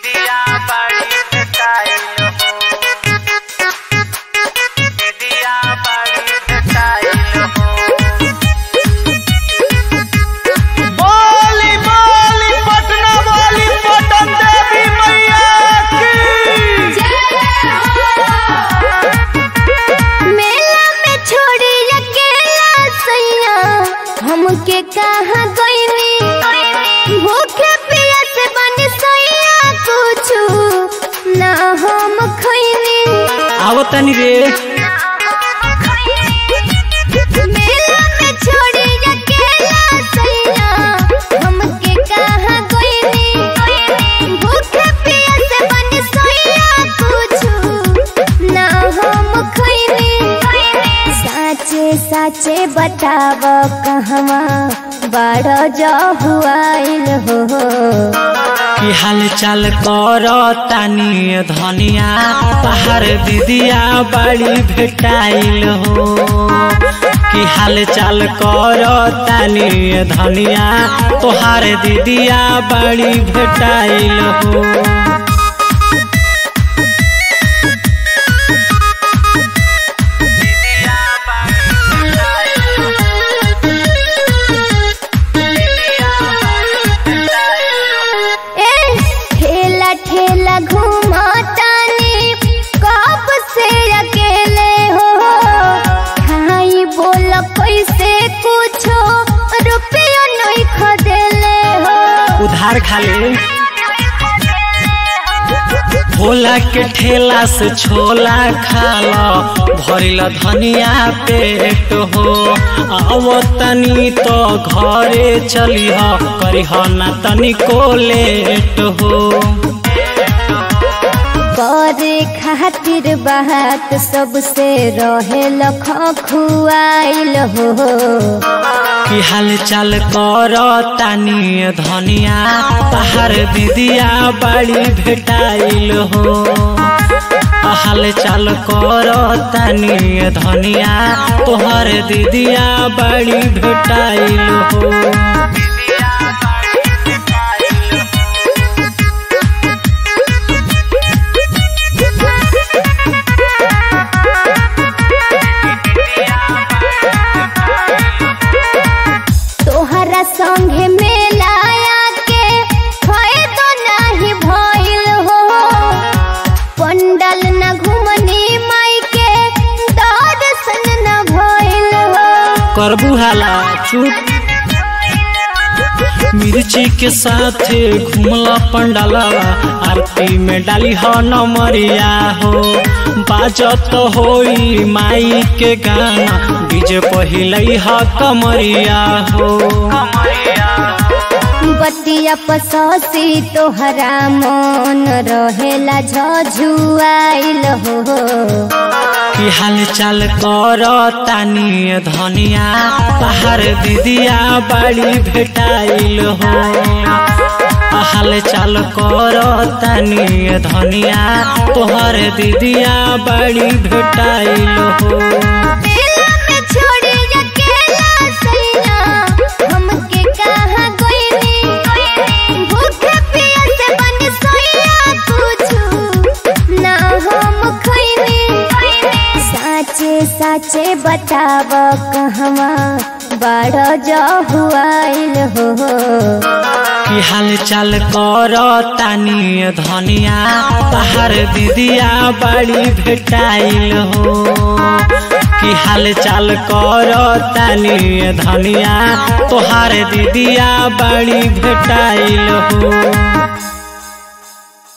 दिदिया बड़ी भेटाइल हो दिदिया बड़ी भेटाइल हो बोली बोली पटना वाली पटन देवी मैया की मेला में छोड़ी अकेला सैया हमके कहाँ गईनी भूखे पियस बन सैया कुछ ना हम खैनी आओ तनी रे मेला में छोड़ी अकेला सैया हमके कहाँ गईनी भूखे पियस बन सैया कुछ ना हम खैनी साचे साचे बताव कहवा बड़ जहुआइल हो की हाल चाल कर तानी धनिया बाहर दीदिया बड़ी भेटाइल हो की हाल चाल कर तानी धनिया तोहार दीदिया बड़ी भेटाइल हो दिदिया बड़ी भेटाइल हो दिदिया बड़ी भेटाइल हो ए ठेला ठेला घूमतानी कब से अकेले हो खाई बोल कैसे कुछो रुपया नहीं खदेले हो उधार खाले भोला के ठेला से छोला खाला भरिल धनिया पेट हो अब तनी तो घरे चली ह करी ह ना तनिको लेट हो करे खातिर बात सबसे रहे लख खुआइल हो की हाल चाल कर तानी धनिया बाहर दीदिया बड़ी भेटाइल हो हाल चाल कर तानी धनिया तोहर दीदिया बड़ी भेटाइल हो दिदिया बड़ी भेटाइल हो तोहरा संगे मेलाया के फायदो नहीं भइल हो पंडल न घुमनी माई के दर्शन न भइल हो करबू हाला चुप मिर्ची के साथ घुमला पंडालवा आरती में डाली हो नमरिया हो बाजत होई माई के गाना डीजे पहिलई ह कमरिया हो बतिया पसौसी तोहरा मन रहेला झझुआइल हो की हाल चाल कर तानी धनिया बाहर दीदिया बड़ी भेटाइल हो हाल चाल कर तानी धनिया तोहर दीदिया बड़ी भेटाइल हो मेला में छोड़ी अकेला सैया हमके कहाँ गईनी भूखे पियस बन सैया कुछ ना हम खैनी साचे साचे बताव कहवा बड़ जहुआइल हो की हाल चाल कर तानी धनिया बाहर दीदिया बड़ी भेटाइल हो की हाल चाल कर तानी धनिया तोहार दीदिया बड़ी भेटाइल हो